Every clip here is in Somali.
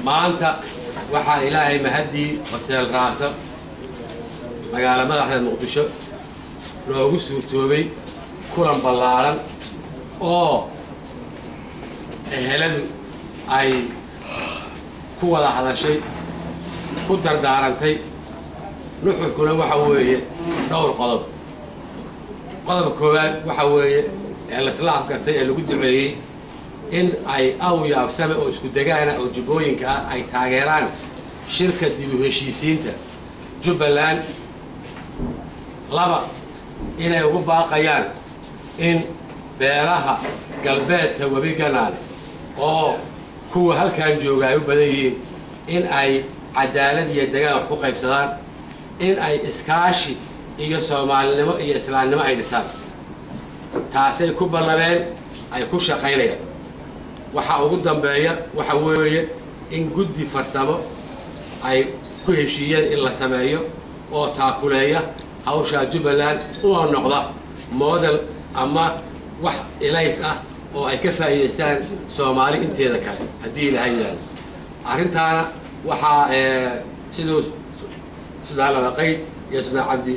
maanta waxaa ilaahay mahaddii hoteel raasa magaala madaxda muqdisho noogu suurtoobay kulan ballaaran oo eheladu ay ku wada hadashay ku dardaarantay nuxurkuna waxa weeye dhowr qodob qodobka koowaad waxa weeye ee laisla afgartay ee lagu duceeyey in ay aw yaabsame oo isku degaana oo jubbooyinka ah ay taageeraan shirka dib u heshiisiinta jubbaland laba inay ugu baaqayaan in beelaha galbeedka webi ganaale oo kuwa halkan jooga ay u badan yihiin in ay cadaalad iyo degaan wax ku qaybsadaan in ay iskaashi iyo soomaalinimo iyo islaamnimo ay dhisaan taasay ku ballameen ay ku shaqaynayaan waxaa ugu dambeeya waxa weeye in guddi farsamo ay ku heshiiyeen in la sameeyo oo taakuleeya hawshaa jubbaland una noqda model ama wax ilays ah oo ay ka faa'iidaystaan soomaali inteeda kale haddii ilaha yidhaahdo arrintaana waxaa siduu sudaan labaqayd iyo sudaan cabdi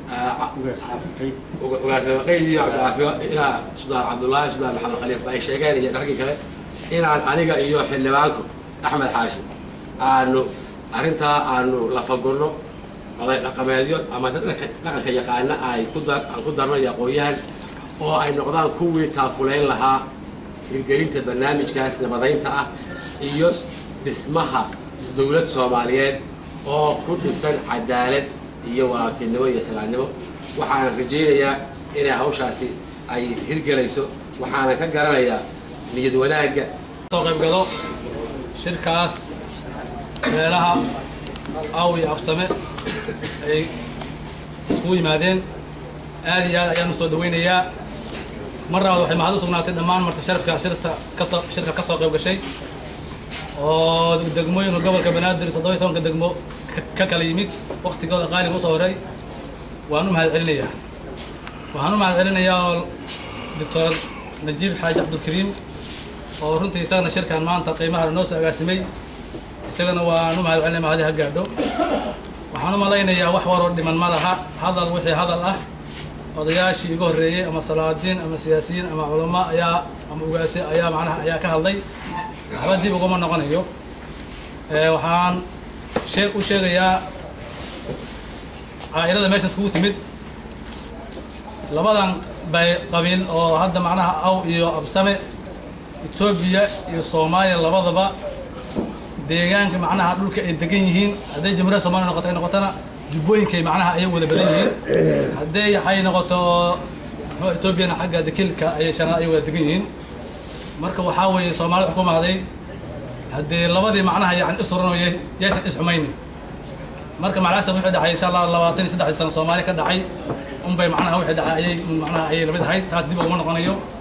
ugaas labaqayd iyo cabdicaafiyo ilaa sudaan cabdullaahi sudaan maxamed khaliif ay sheegeen iyo dharkii kale inaan aniga iyo xildhibaanku axmed xaashi aanu arrintaa aanu lafagurno oday dhaqameedyo ama dad dhaqanka yaqaana ay ku dar aan ku darno iyo aqoon-yahan oo ay noqdaan kuwii taakulayn lahaa hirgelinta barnaamijkaas nabadaynta ah iyo dhismaha dowlad soomaaliyeed oo ku dhisan cadaalad iyo walaaltinimo iyo islaamnimo waxaana rajaynayaa inay hawshaasi ay hirgelayso waxaana ka garanayaa niyad wanaagga soo qaybgalo shirkaas meelaha aw iyo absame ay iskugu yimaadeen aad iyo aad ayaan u soo dhawaynayaa mar labaad waxay mahad u sugnaatay dhammaan marta sharafka shirta kasoo shirka ka soo qayb gashay oo degmooyinka gobolka banaadir toddobiyo tobanka degmo ka kala yimid waktigooda qaaliga usoo horay waan u mahad celinayaa waxaan u mahad celinayaa oo doctor najiib xaaji cabdulkariim oo runtii isagana shirkan maanta qiimaha noo soo agaasimay isagana waan u mahad celinaya mahadi ha gaadho waxaan u malaynayaa wax waroo dhiman ma laha hadal wixii hadal ah odayaashii iga horreeyey ama salaadiin ama siyaasiyiin ama culamo ayaa ama ugaasi ayaa macnaha ayaa ka hadlay waxba dib uguma noqonayo waxaan shee u sheegayaa caa'ilada meeshan iskugu timid labadan bay qabiil oo hadda macnaha aw iyo absame etoobiya iyo soomaaliya labadaba deegaanka macnaha dhulka ay degan yihiin hadday jamhuuriyadda soomaliya noqoto ay noqotona jubbooyinkay macnaha ayay wada badan yihiin hadday waxay noqoto muxuu etoobiyana xagga dekilka ayay shanaad ayay wada degan yihiin marka waxaa weeye soomaalida wax ku mahday haddii labadii macnaha yani isuran oo yaysan isxumaynin marka macnahaas wixii dhacay insha allah labaatan iyo saddexdii sano soomaali ka dhacay unbay macnaha wixii dhacay ayay macnaha ayay lamid ahayd taas dib uguma noqonayo